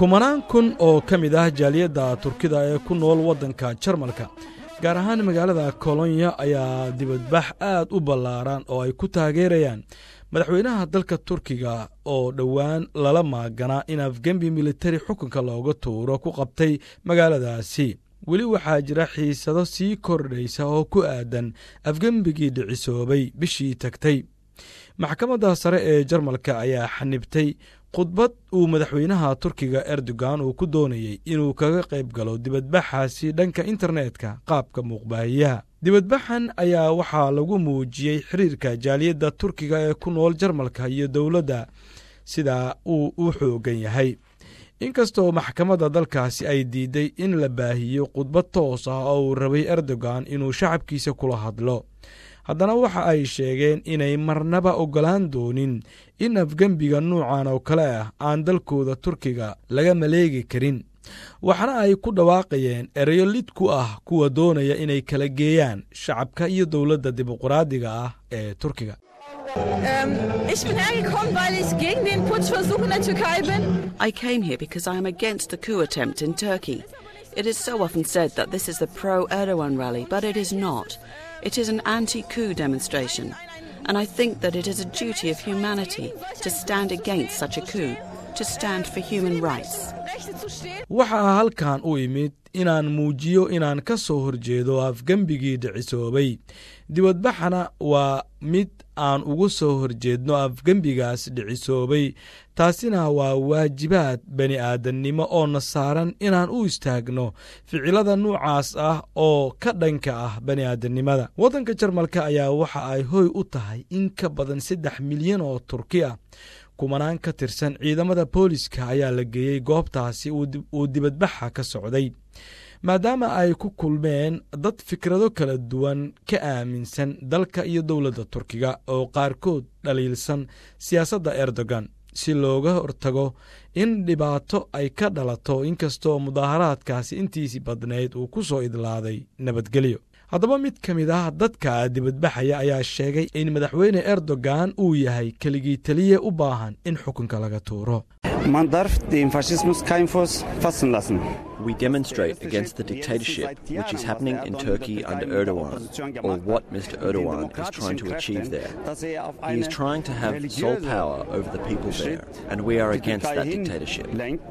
kumanaan kun oo ka mid ah jaaliyadda turkida ee ku nool waddanka jarmalka gaar ahaan magaalada kolonya ayaa dibadbax aad u ballaaran oo ay ku taageerayaan madaxweynaha dalka turkiga oo dhowaan lala maaganaa in afgembi militari xukunka looga tuuro ku qabtay magaaladaasi weli waxaa jira xiisado sii kordhaysa oo ku aadan afgembigii dhicisoobay bishii tagtay maxkamadda sare ee jarmalka ayaa xanibtay khudbad uu madaxweynaha turkiga erdogan uu ku doonayey inuu kaga qayb galo dibadbaxaasi dhanka internetka qaabka muuqbaahiyaha dibadbaxan ayaa waxaa lagu muujiyey xiriirka jaaliyadda turkiga ee ku nool jarmalka iyo dowladda sida uu u xoogan yahay inkastoo maxkamadda dalkaasi ay diiday in la baahiyo khudbad toos ah oo uu rabay erdogan inuu shacabkiisa kula hadlo haddana waxa ay sheegeen inay marnaba oggolaan doonin in afgembiga nuucan oo kale ah aan dalkooda turkiga laga maleegi karin waxaana ay ku dhawaaqayeen ereyo lid ku ah kuwa doonaya inay kala geeyaan shacabka iyo dowladda dimuqraadiga ah ee turkiga Ich bin hergekommen, weil ich gegen den Putschversuch in der Türkei bin. I came here because I am against the coup attempt in Turkey. It is so often said that this is the pro Erdogan rally, but it is not. It is an anti coup demonstration. And I think that it is a duty of humanity to stand against such a coup, to stand for human rights. Rechte zu stehen. waxaa halkan u imid inaan muujiyo inaan ka soo horjeedo afgembigii dhicisoobay dibadbaxana waa mid aan ugu soo horjeedno afgembigaas dhicisoobay taasina waa waajibaad bani aadannimo oo na saaran inaan u istaagno ficilada nuucaas ah oo ka dhanka ah bani aadannimada waddanka jarmalka ayaa waxa ay hoy u tahay in ka badan saddex milyan oo turki ah kumanaan ka tirsan ciidamada booliska ayaa la geeyey goobtaasi uu dibadbaxa ka socday maadaama ay ku kulmeen dad fikrado kala duwan ka aaminsan dalka iyo dowladda turkiga oo qaarkood dhaliilsan siyaasadda erdogan si looga hortago in dhibaato ay ka dhalato inkastoo mudaaharaadkaasi intiisii badnayd uu ku soo idlaaday nabadgelyo haddaba mid ka mid ah dadka dibadbaxaya ayaa sheegay in madaxweyne erdogan uu yahay keligii teliye u baahan in xukunka laga tuuro Man darf den Faschismus kein Fuß fassen lassen. We demonstrate against the dictatorship which is happening in Turkey under Erdogan, or what Mr. Erdogan is trying to achieve there. He is trying to have sole power over the people there, and we are against that dictatorship.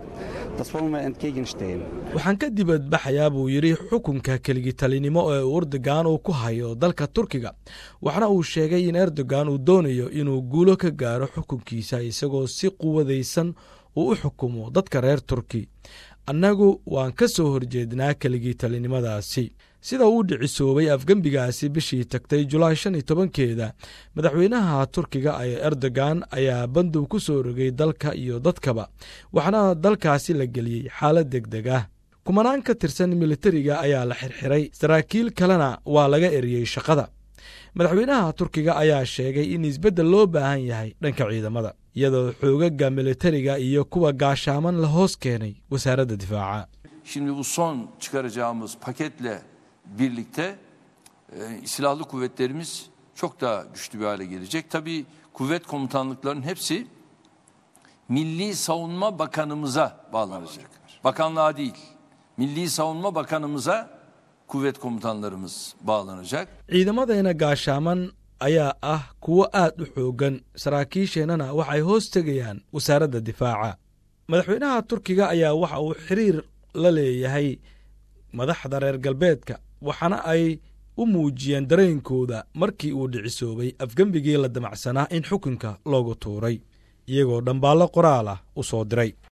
Das wollen wir entgegenstehen. waxaan ka dibadbaxayaa buu yidhi xukunka keligitalinimo ee erdogan uu ku hayo dalka turkiga waxna uu sheegay in erdogan uu doonayo inuu guulo ka gaaro xukunkiisa isagoo si quwadaysan uu u xukumo dadka reer turki annagu waan ka soo horjeednaa keligitalinimadaasi sida uu dhicisoobay afgembigaasi bishii tagtay julaay shan iyo tobankeeda madaxweynaha turkiga ee erdogan ayaa bandub ku soo rogay dalka iyo dadkaba waxaana dalkaasi la geliyey xaalad deg deg ah kumanaan ka tirsan militariga ayaa la xirxiray saraakiil kalena waa laga eriyey shaqada madaxweynaha turkiga ayaa sheegay in isbeddel loo baahan yahay dhanka ciidamada iyadoo xoogaga militariga iyo kuwa gaashaaman la hoos keenay wasaaradda difaaca Şimdi bu son çıkaracağımız paketle birlikte e, silahlı kuvvetlerimiz çok daha güçlü bir hale gelecek. Tabii kuvvet komutanlıklarının hepsi Milli Savunma Bakanımıza bağlanacak. Bakanlığa değil. Milli Savunma Bakanımıza kuvvet komutanlarımız bağlanacak. ciidamadeena gaashaaman ayaa ah kuwo aad u xoogan saraakiisheennana waxay hoos tegayaan wasaaradda difaaca madaxweynaha turkiga ayaa waxa uu xiriir la leeyahay madaxda reer galbeedka waxaana ay u muujiyeen dareenkooda markii uu dhicisoobay afgembigii la damacsanaa in xukunka loogu tuuray iyagoo dhambaallo qoraal ah u soo diray